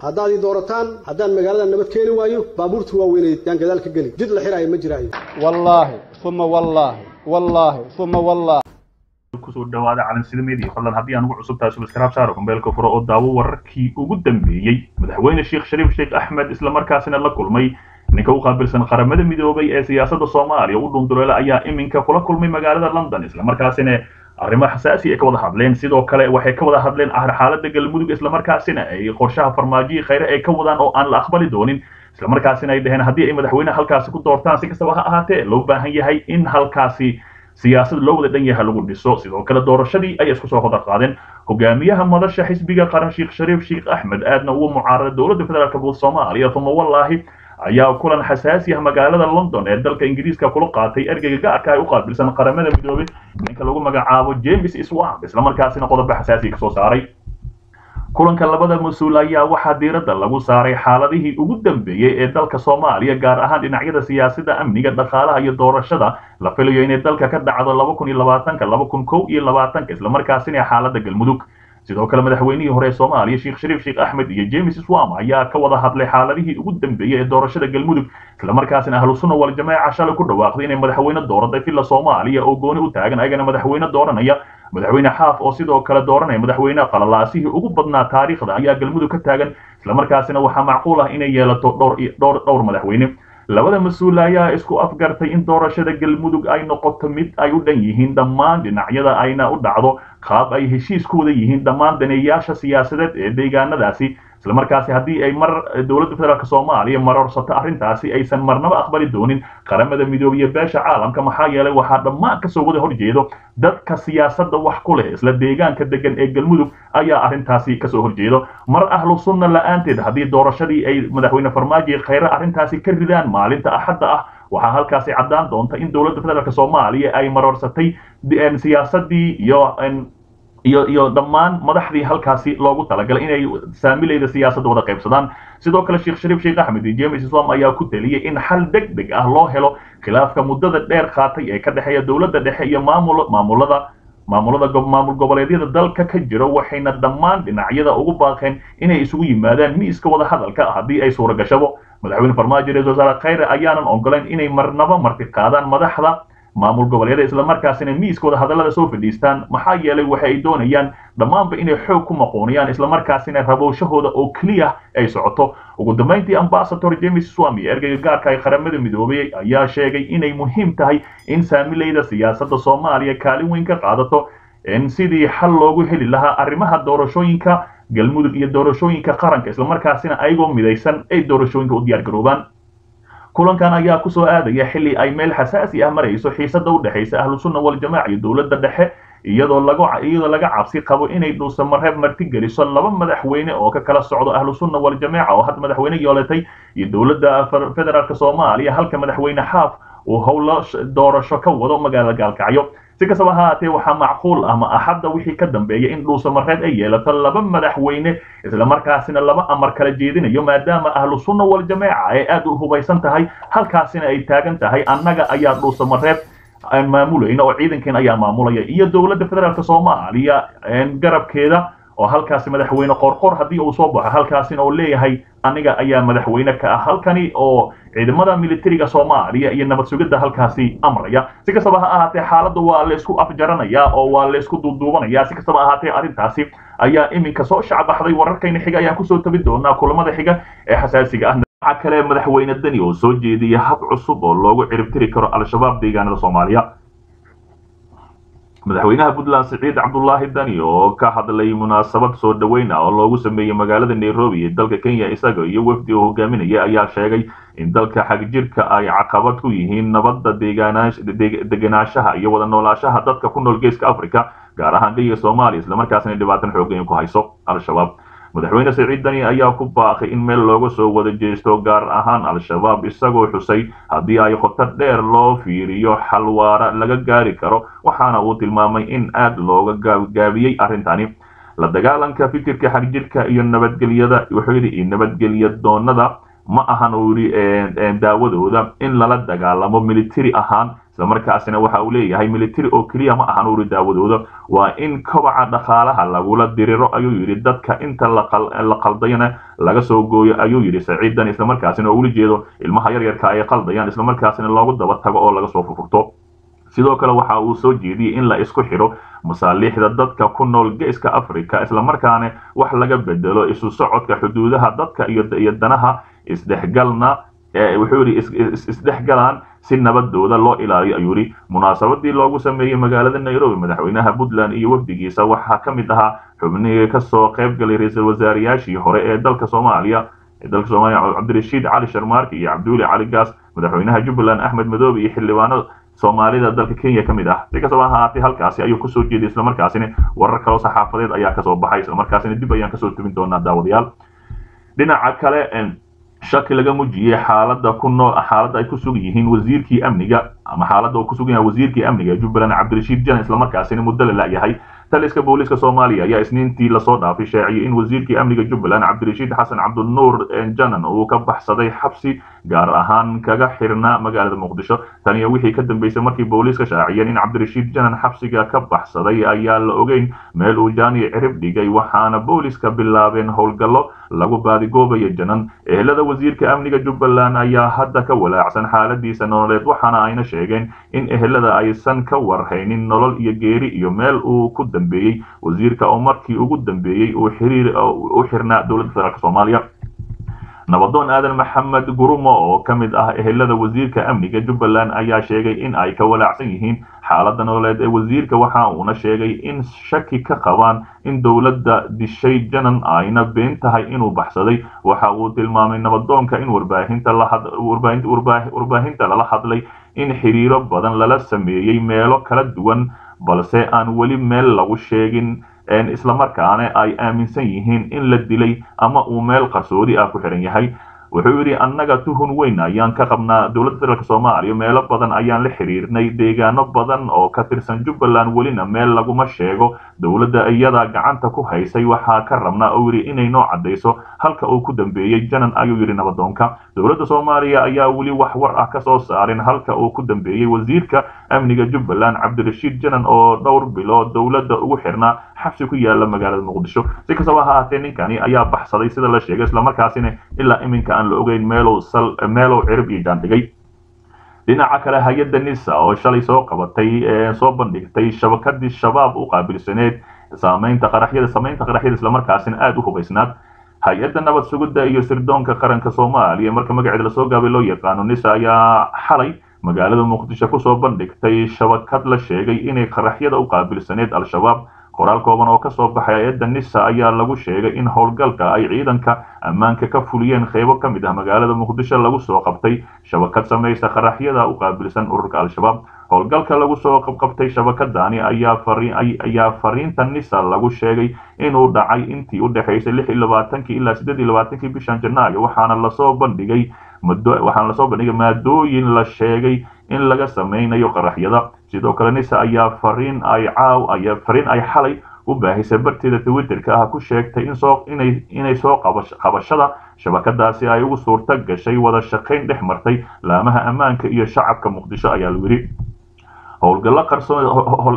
haddaad ii doorataan haddaan magaalada nabad keeni waayo baabuurta waaweyneed yaan gadaal ka geli jid la xiraayo ma jiraayo wallaahi uma wallaahi wallaahi uma wallaahi kusoo dhawaada calansida media fadlan haddii aan ugu cusub tahay subscribe saaro kumbeelka furo oo daawo wararkii ugu dambeeyey madaxweyne sheekh shariif sheekh axmed islamarkaasina la kulmay ninka u qaabilsan qaramada midoobay ee siyaasadda soomaaliya u dhunduleela ayaa iminka kula kulmay magaalada london islamarkaasina arrimo xasaasi ay ka wada hadleen sidoo kale waxay ka wada hadleen xaaladda galmudug islamarkaasina ay qorshaha farmaajiyi khayre ay ka wadaan oo aan la aqbali doonin islamarkaasina ay dhaheen haddii ay madaxweyneha halkaasi ku doortaan si kastaba ha ahaatee loo baahan yahay in halkaasi siyaasad loo wada dhan yahay lagu dhiso sidoo kale doorashadii ayay isku soo hoda qaadeen hogaamiyaha madasha xisbiga qaran sheekh shariif sheekh axmed aadna ugu mucaarada dowladda federaalk buud soomaaliya uma wallaahi ayaa kulan xasaasi ah magaalada london ee dalka ingiriiska kula qaatay ergeyga gaarka ay u qaabilsan qaramada midoobay ninka lagu magacaabo james swamp islamarkaasina qodobo xasaasi kasoo saaray kulanka labada mas-uul ayaa waxaa diiradda lagu saaray xaaladihii ugu dambeeyey ee dalka soomaaliya gaar ahaan dhinacyada siyaasadda amniga dhaqaalaha iyo doorashada la filayo inay dalka ka dhacdo laba kun iyo labaatanka laba kun kow iyo labaatanka islamarkaasina xaaladda galmudug sidoo kale madaxweynihii hore ee soomaaliya sheekh shariif sheekh axmed iyo james swam ayaa ka wada hadlay xaaladihii ugu dambeeyey ee doorashada galmudug islamarkaasina ahlu sunna wal jamaaca shalay ku dhawaaqday inay madaxweyne dooratay filla soomaaliya oo gooni u taagan ayagana madaxweyne dooranaya madaxweyne xaaf oo sidoo kale dooranaya madaxweyne qalalaasihii ugu badnaa taariikhda ayaa galmudug ka taagan islamarkaasina waxaa macquul ah inay yeelato dhowr dhowr dhowr madaxweyne labada mas-uul ayaa isku afgartay in doorashada galmudug ay noqoto mid ay u dhan yihiin dhammaan dhinacyada ayna u dhacdo qaab ay heshiis ku wada yihiin dhammaan daneeyaasha siyaasadeed ee deegaanadaasi islamarkaasi haddii ay mar dowladda federaalk soomaaliya marorsato arrintaasi aysan marnaba aqbali doonin qaramada midoobiya beesha caalamka maxaa yeelay waxaa dhammaan kasoo wada horjeedo dadka siyaasadda wax ku leh isla deegaanka degan ee galmudug ayaa arrintaasi kasoo horjeedo mar ahlu sunna la-aanteed haddii doorashadii ay madaxweyne farmaajo khayre arrintaasi ka ridaan maalinta axadda ah waxaa halkaasi caddaan doonta in dowladda federaalk soomaaliya ay marorsatay siyaasadii iyo iyo iyo dhammaan madaxdii halkaasi loogu talagalay inay saamilayda siyaasadda wada qaybsadaan sidoo kale sheekh shariif sheekh axmed iyo james islam ayaa ku taliyey in xal deg deg ah loo helo khilaafka muddada dheer qaatay ee ka dhexeeya dowladda dhexe iyo maamul maamulada maamulada maamul goboleedyada dalka ka jiro waxayna dhammaan dhinacyada ugu baaqeen inay isugu yimaadaan miiska wada hadalka haddii ay suura gashabo madaxweyne farmaajo ra-isul wasaare khayre ayaanan ogoleyn inay marnaba marti qaadaan madaxda maamul goboleeda islamarkaasina miiskooda hadallada soo fadhiistaan maxaa yeelay waxa ay doonayaan dhammaanba inay xoog ku maqooniyaan islamarkaasina rabowshahooda oo keliya ay socoto ugu dambayntii ambasador james swami ergeyga gaarka ay qaramada midoobay ayaa sheegay inay muhiim tahay in saamilayda siyaasadda soomaaliya kaalin weyn ka qaadato sidii xal loogu heli lahaa arrimaha doorashooyinka galmudug iyo doorashooyinka qaranka islamarkaasina ayagoo midaysan ay doorashooyinka u diyaargaroobaan kulankan ayaa kusoo aadaya xilli ay meel xasaasi ah marayso xiisada u dhexaysa ahlu sunna waljamaaca iyo dowladda dhexe iyadoo lagu iyadoo laga cabsi qabo inay dhuusamareeb martigeliso laba madaxweyne oo ka kala socdo ahlu sunna waljamaaca oo had madaxweyne yoolatay iyo dowladda federaalk soomaaliya halka madaxweyne xaaf uu howlo doorasho ka wado magaalada gaalkacyo si kastaba ha haatee waxaa macquul ama axadda wixii ka dambeeya in dhuusamareed ay yeelato laba madaxweyne islamarkaasina laba amar kala jeedinayo maadaama ahlu sunna waljamaaca ay aad u hubaysan tahay halkaasina ay taagan tahay annaga ayaa dhuusamareeb aan maamulayna oo ciidankeen ayaa maamulaya iyo dowladda federaalk soomaaliya garabkeeda oo halkaasi madaxweyne qorqor haddii uu soo baxo halkaasina oo leeyahay aniga ayaa madaxweyne ka ah halkani oo ciidamada militariga soomaaliya iyo nabad sugidda halkaasi amraya si kastaba ha ahaatee xaaladda waa laysku afjaranayaa oo waa laysku duuduubanaya si kastaba ahaatee arrintaasi ayaa iminka soo shacbaxday wararkayna xiga ayaan kusoo tabi doonaa kulamada xiga ee xasaasiga ah waxa kale madaxweyne deni oo soo jeediyay hab cusub oo loogu ciribtiri karo al-shabaab deegaanada soomaaliya madaxweynaha puntland siciid cabdulaahi dani oo ka hadlay munaasabad soo dhaweyn ah oo loogu sameeyey magaalada nairobi ee dalka kenya isaga iyo wafdi oo hogaaminaya ayaa sheegay in dalka xagjirka ay caqabad ku yihiin nabadda degenaanshaha iyo wada noolaashaha dadka ku nool geeska africa gaar ahaan geyiga soomaaliya islamarkaasina dhibaatan xoogan ku hayso al-shabaab madaxweyne siciid dani ayaa ku baaqay in meel looga soo wada jeesto gaar ahaan al-shabaab isagoo xusay haddii ay khotar dheer loo fiiriyo xalwaara laga gaari karo waxaana uu tilmaamay in aad looga gaabgaabiyey arrintani la dagaalanka fikirka xagjirka iyo nabadgelyada wuxuu yidhi nabadgelya doonada ma ahan uu yidhi daawadooda in lala dagaalamo military ahaan islamarkaasina waxa uu leeyahay military oo keliya ma ahan uu yidhi daawadooda waa in kobaca dhaqaalaha lagula diriro ayuu yidhi dadka inta la qaldayana laga soo gooyo ayuu yidhi saciidan islamarkaasina oo ula jeedo ilmaha yaryarka ay qaldayaan islamarkaasina loogu daba tago oo laga soo furfurto sidoo kale waxa uu soo jeediyey in la isku xidho masaaliixda dadka ku nool geeska africa islamarkaana wax laga bedelo isu socodka xuduudaha dadka iyo danaha isdhexgalna wuxuu yidhi isdhexgalaan si nabadooda loo ilaaliyo ayuu yidhi munaasabadii loogu sameeyey magaalada nairobi madaxweynaha puntland iyo wafdigiisa waxaa ka mid ahaa xubnihii kasoo qayb galay ra-iisul wasaarayaashii hore ee dalka soomaaliya dalka soomaaliya cabdirashiid cali sharmaarki iyo cabdiweli cali gaas madaxweynaha jubbaland axmed madoobe iyo xildhibaano soomaalida dalka kenya ka mid ah si kastaba ahaatee halkaasi ayuu kusoo jeeday islamarkaasina warar kaloo saxaafadeed ayaa kasoo baxay islamarkaasina dib ayaan kasoo tubin doonaa daawadayaal dhinaca kale shaki laga mujiyey xaalada ku nool xaaladda ay ku sugan yihiin wasiirkii amniga ama xaaladda uu ku sugan yahay wasiirkii amniga ee jubbaland cabdirashiid janan islamarkaasina muddo la la'yahay taliska booliiska soomaaliya ayaa isniintii lasoo dhaafay shaaciyey in wasiirkii amniga jubbaland cabdirashiid xasan cabdinuur janan uu ka baxsaday xabsi gaar ahaan kaga xirnaa magaalada muqdisho tan iyo wixii ka dambeysay markii booliiska shaaciyeen in cabdirashiid janan xabsiga ka baxsaday ayaa la ogeyn meel uu jaani cirib dhigay waxaana booliiska bilaabeen howlgallo lagu baadigoobayo janan ehelada wasiirka amniga jubbaland ayaa hadda ka walaacsan xaaladiisa nololeed waxaana ayna sheegeen in ehelada aysan ka warhaynin nolol iyo geeri iyo meel uu ku dambeeyey wasiirka oo markii ugu dambeeyey uu xiriir u xirnaa dowladda federaalk soomaaliya nabadoon aadan maxamed gurumo oo ka mid ah ehelada wasiirka amniga jubbaland ayaa sheegay in ay ka walaacsan yihiin xaaladda nololeed ee wasiirka waxa uuna sheegay in shaki ka qabaan in dowladda dishay janan ayna been tahay inuu baxsaday waxa uu tilmaamay nabadoonka in warbaahinta lala hadlay in xiriiro badan lala sameeyey meelo kala duwan balse aan weli meel lagu sheegin islamarkaana ay aaminsan yihiin in la dilay ama uu meel qarsoodi ah ku xihan yahay wuxuu yidhi annaga tuhun weyn ayaan ka qabnaa dowladda federaalk soomaaliya meelo badan ayaan la xiriirnay deegaano badan oo ka tirsan jubbaland welina meel laguma sheego dowladda iyadaa gacanta ku haysay waxaa ka rabnaa oo yidhi inay noo caddayso halka uu ku dambeeyey janan ayuu yidhi nabadoonka dowladda soomaaliya ayaa weli wax war ah ka soo saarin halka uu ku dambeeyey wasiirka amniga jubbaland cabdirashiid janan oo dhowr bilood dowladda ugu xirnaa xabsi ku yaala magaalada muqdisho si kastaba ha ahaatee ninkani ayaa baxsaday sida la sheegay islamarkaasina ilaa iminka aan la ogeyn meelow sal meelow cirib iyo jaandhigay dhinaca kale hay-adda nisa oo shalay soo qabatay soo bandhigtay shabakadii shabaab u qaabilsaneed saamaynta qaraxyada samaynta qaraxyada islamarkaasina aada u hubaysnaad hay-adda nabad sugidda iyo sirdoonka qaranka soomaaliya marka magaceeda lasoo gaabay loo yaqaano nisa ayaa xalay magaalada muqdisho kusoo bandhigtay shabakad la sheegay inay qaraxyada u qaabilsaneed al-shabaab qoraal kooban oo kasoo baxay hay-adda nisa ayaa lagu sheegay in howlgalka ay ciidanka ammaanka ka fuliyeen qeybo ka mid ah magaalada muqdisho lagu soo qabtay shabakad samaysa qaraxyada u qaabilsan ururka al-shabaab howlgalka lagu soo qabqabtay shabakadani ayaa fariinta nisa lagu sheegay inuu dhacay intii u dhexaysay lix iyo labaatankii ilaa siddeed iyo labaatankii bishan janaayo waxaana lasoo bandhigay waxaana lasoo bandhigay maadooyin la sheegay in laga samaynayo qaraxyada sidoo kale nisa ayaa fariin ay caaw ayaa fariin ay xalay u baahisay barteeda twitterka ah ku sheegtay in soo inay inay soo qabashada shabakadaasi ay ugu suurto gashay wada shaqayn dhex martay laamaha ammaanka iyo shacabka muqdisho ayaa lagu yidhi howlgallo qarsoon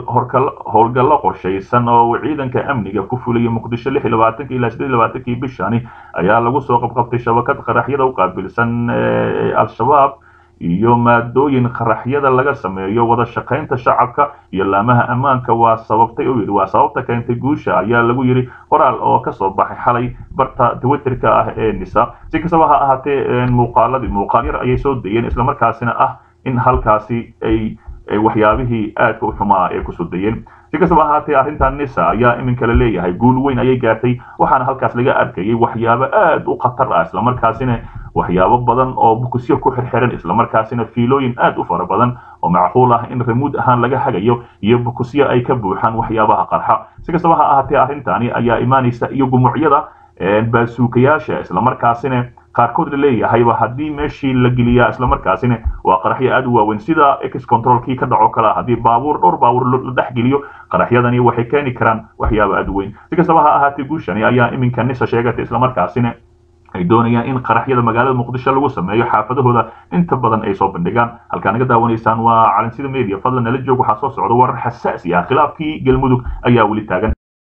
howlgallo qorshaysan oo uu ciidanka amniga ku fuliyay muqdisho lix iyo labaatanki ilaa siddeed iyo labaatankii bishani ayaa lagu soo qabqabtay shabakad qaraxyada u qaabilsan al-shabaab iyo maadooyin qaraxyada laga sameeyo wada shaqaynta shacabka iyo laamaha ammaanka waa sababtay oo yidhi waa sababta keentay guusha ayaa lagu yidhi qoraal oo kasoo baxay xalay barta twitterka ah ee nisa si kastaba ha ahaatee muuqaaladii muuqaal yar ayay soo dayeen islamarkaasina ah in halkaasi ay waxyaabihii aadka u xumaa ee kusoo dayeen si kastaba ahaatee arrintan nisa ayaa iminka la leeyahay guul weyn ayay gaartay waxaana halkaas laga arkayay waxyaabo aad u khatar ah islamarkaasina waxyaabo badan oo bukusyo ku xirxiran islamarkaasina fiilooyin aad u fara badan oo macquul ah in remuud ahaan laga hagayo iyo bukusyo ay ka buuxaan waxyaabaha qarxa si kastaba ha ahaatee arrintani ayaa imaanaysa iyo gumucyada baasuukayaasha islamarkaasina qaarkood la leeyahayba haddii meeshii la geliyaa islamarkaasina waa qaraxyo aad u waaweyn sida ex controlkii ka dhaco kale haddii baabuur dhowr baabuur la dhex geliyo qaraxyadani waxay keeni karaan waxyaabo aad u weyn si kastaba ha ahaatee guushani ayaa iminka nisa sheegatay islamarkaasina ay doonayaan in qaraxyada magaalada muqdisho lagu sameeyo xaafadahooda inta badan ay soo bandhigaan halkaa naga daawanaysaan waa calansida media fadlan nala joog waxaa soo socda warar xasaasi ah khilaafkii galmudug ayaa weli taagan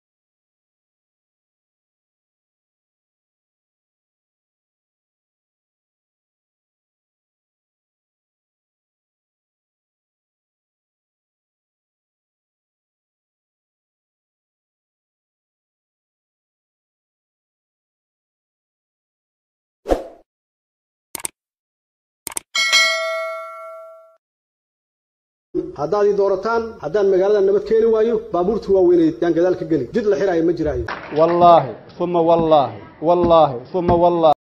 haddaad ii doorataan haddaan magaalada nabad keeni waayo baabuurta waaweynay yaan gadaal ka geli jid la xiraayo ma jiraayo wallaahi uma wallaahi wallaahi uma wallaahi